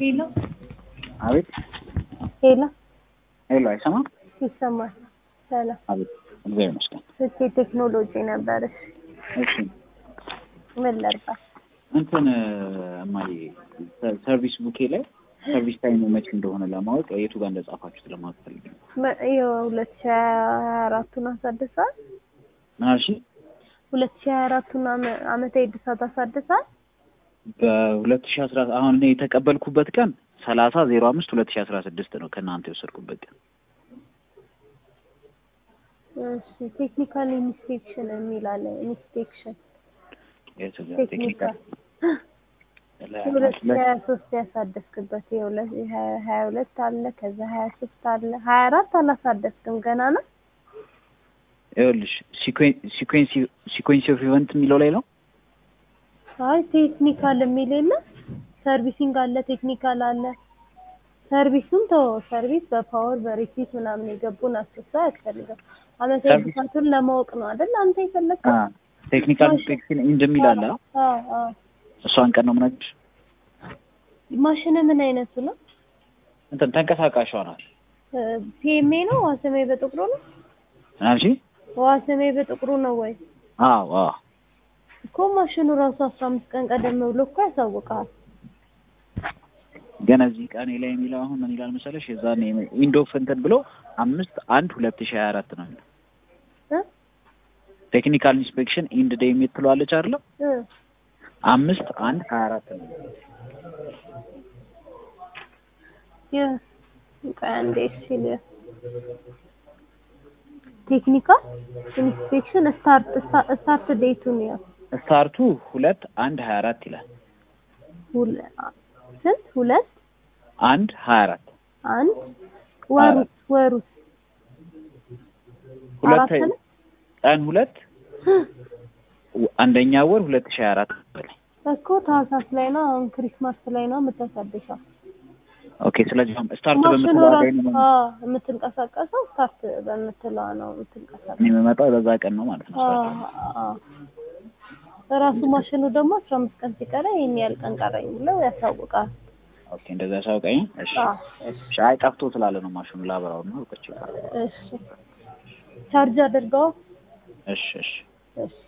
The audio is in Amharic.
ሄሎ አቤት ሄሎ ሄሎ፣ አይሰማም? ይሰማል። ሰላም አቤት፣ እግዚአብሔር ይመስገን። ስልኬ ቴክኖሎጂ ነበረሽ። እሺ፣ ምን ላድርግ? እንትን እማዬ ሰርቪስ ቡኬ ላይ ሰርቪስ ታይሙ መቼ እንደሆነ ለማወቅ የቱ ጋር እንደጻፋችሁት ለማወቅ ፈልጌ ነው። መ- ይኸው ሁለት ሺህ ሀያ አራቱን አሳድሳል። ምን አልሽ? ሁለት ሺህ ሀያ አራቱን አመ- አመታዊ እድሳት አሳድሳል። በሁለት ሺህ አስራ አሁን እኔ የተቀበልኩበት ቀን ሰላሳ ዜሮ አምስት ሁለት ሺህ አስራ ስድስት ነው ከእናንተ የወሰድኩበት ቀን። እሺ ቴክኒካል ኢንስፔክሽን የሚል አለ። ኢንስፔክሽን የቱ ጋር ቴክኒካል ቴክኒካል ሁለት ሺህ ሀያ ሶስት ያሳደስክበት የሁለት ሀያ ሀያ ሁለት አለ። ከዛ ሀያ ሶስት አለ። ሀያ አራት አላሳደስክም ገና ነው። ይኸውልሽ ሲኮንሲ ኦፍ ኢቨንት የሚለው ላይ ነው። አይ ቴክኒካል የሚል የለ። ሰርቪሲንግ አለ፣ ቴክኒካል አለ። ሰርቪሱን ተወው። ሰርቪስ በፓወር በሪሲት ምናምን የገቡ ናቸው። እሱ አያስፈልግም። አመታዊ ሰርቪስ- እድሳቱን ለማወቅ ነው አይደል አንተ የፈለግከው? ቴክኒካል ኢንስፔክሽን እንደሚል አለ። አዎ አዎ። እሷን ቀን ነው የምነግርሽ። ማሽን ምን አይነቱ ነው? እንትን ተንቀሳቃሿ ናት። ፒኤምኤ ነው? ዋስሜ በጥቁሩ ነው? ምን አልሽ? ዋስሜ በጥቁሩ ነው ወይ? አዎ አዎ እኮ ማሽኑ ራሱ አስራ አምስት ቀን ቀደም ብሎ እኮ ያሳውቃል። ገና እዚህ ቀኔ ላይ የሚለው አሁን ምን ይላል መሰለሽ? የዛኔ ዊንዶ ኦፍ እንትን ብሎ አምስት አንድ ሁለት ሺህ ሀያ አራት ነው የሚለው እ? ቴክኒካል ኢንስፔክሽን ኢንድ ዴይ የምትለዋለች አይደለም? እ። አምስት አንድ ሀያ አራት ነው የሚለው። የ- ቆይ አንዴ እሺ ልየው። ቴክኒካል ኢንስፔክሽን ስታርት ስታርት ዴቱን ያው ስታርቱ ሁለት አንድ ሀያ አራት ይላል። ሁለ- ስንት ሁለት አንድ ሀያ አራት አንድ ወሩ ወሩ ሁለት አራት ነው? ቀን ሁለት አንደኛ ወር ሁለት ሺህ ሀያ አራት በላይ እኮ ታህሳስ ላይ ነው። አሁን ክሪስማስ ላይ ነው የምታሳድሰው። ኦኬ። ስለዚህ አሁን ስታርት ማሽኑ በምትለዋ ላይ ራሱ ነው አዎ፣ የምትንቀሳቀሰው ስታርት በምትለዋ ነው የምትንቀሳቀሰው። እኔ የምመጣው በዛ ቀን ነው ማለት ነው። አዎ፣ ስታርት አዎ። ራሱ ማሽኑ ደግሞ አስራ አምስት ቀን ሲቀረ ይሄን ያህል ቀን ቀረኝ ብለው ያሳውቃል። ኦኬ። እንደዛ ያሳውቀኝ። እሺ አዎ፣ እሺ፣ እሺ። አይ ጠፍቶ ስላለ ነው ማሽኑ ላብራው ነው። እሺ እሺ። ቻርጅ አድርገው። እሺ እሺ እሺ